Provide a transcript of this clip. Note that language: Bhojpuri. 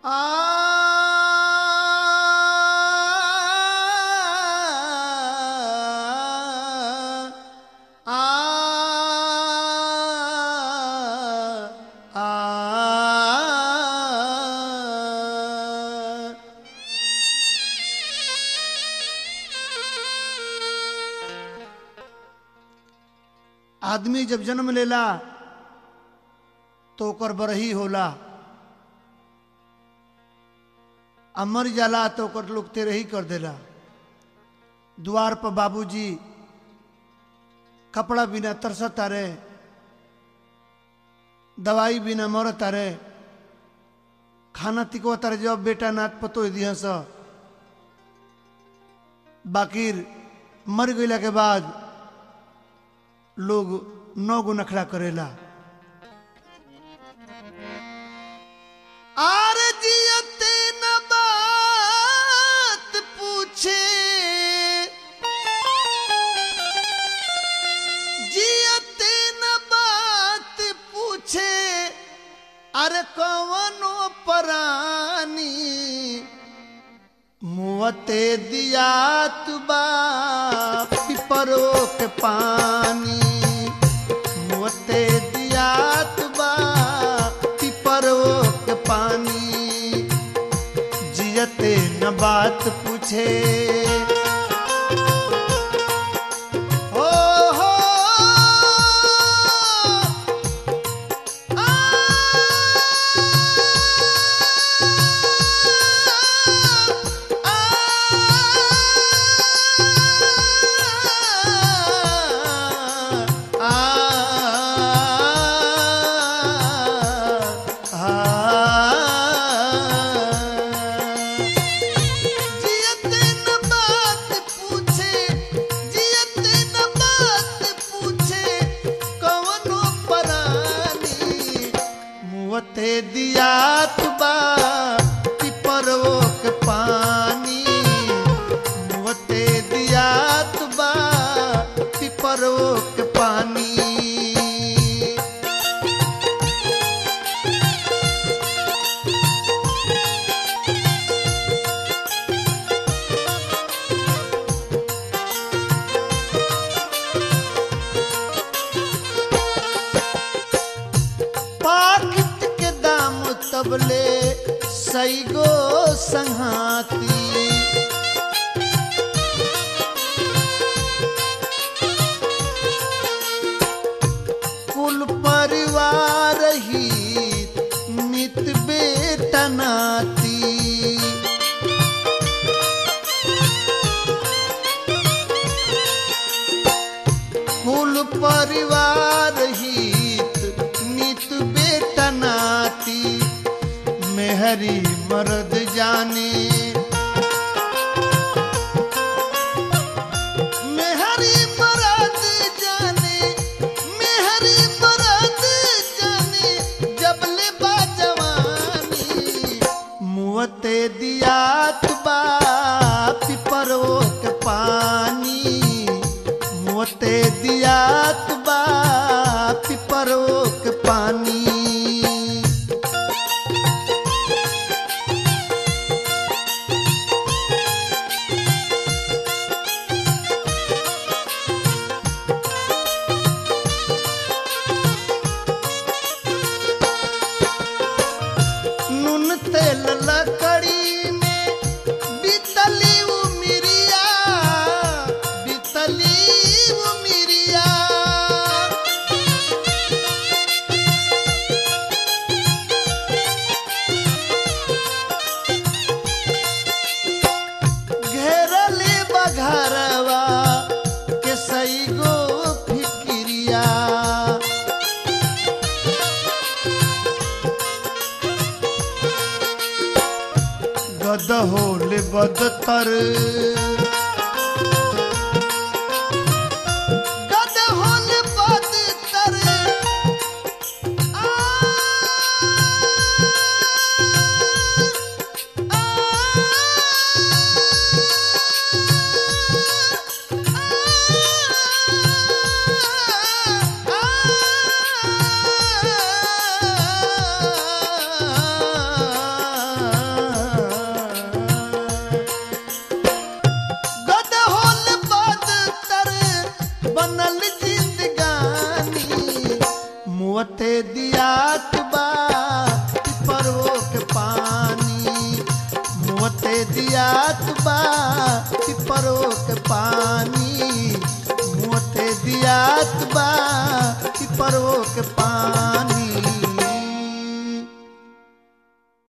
आदमी जब जन्म लेला तो ओकर बरही होला आ मर जाला तो ओकर लोग तेरही कर देला द्वार पर बाबूजी कपड़ा बिना तरसत तारे दवाई बिना मरत तारे खाना तिकवा तारे जब बेटा नाथ पतो दिया स बाकिर मर गईला के बाद लोग नौ गो नखरा करेला आर जियते न बात पूछे जियते न बात पूछे अरे कवनो परानी मुवते दिया तुबा पिपरो के पानी मुवते दिया तुबा पिपरो के पानी जियते न बात पूछे ओ हो जियते न बात पूछे जियते न बात पूछे कवनो परानी मुवते दिया तुबा पिपरवो के पानी मुवते दिया तुबा पिपरवो के पानी पाकिट के दाम तबले सैगो संहाती कुल परिवार ही नित बेटा नाती कुल परिवार हित नित बेटा नाती मेहरी मर्द जाने मेहरी मर्द जाने मेहरी मर्द जाने जबले बा जवानी मुवते दिया तुबा पिपरो के पानी मोते दिया तुबा पिपरो के पानी नून तेल लकड़ी में बीतली उमिरिया बीतली उमिरिया घेरले बघरवा के सई गो फिक्रिया गद होले बदतर गद होले बदतर आ, आ, आ, आ, दियात बा पिपरो के पानी मुँहते दियात बा पिपरो के पानी मुँहते दियात बा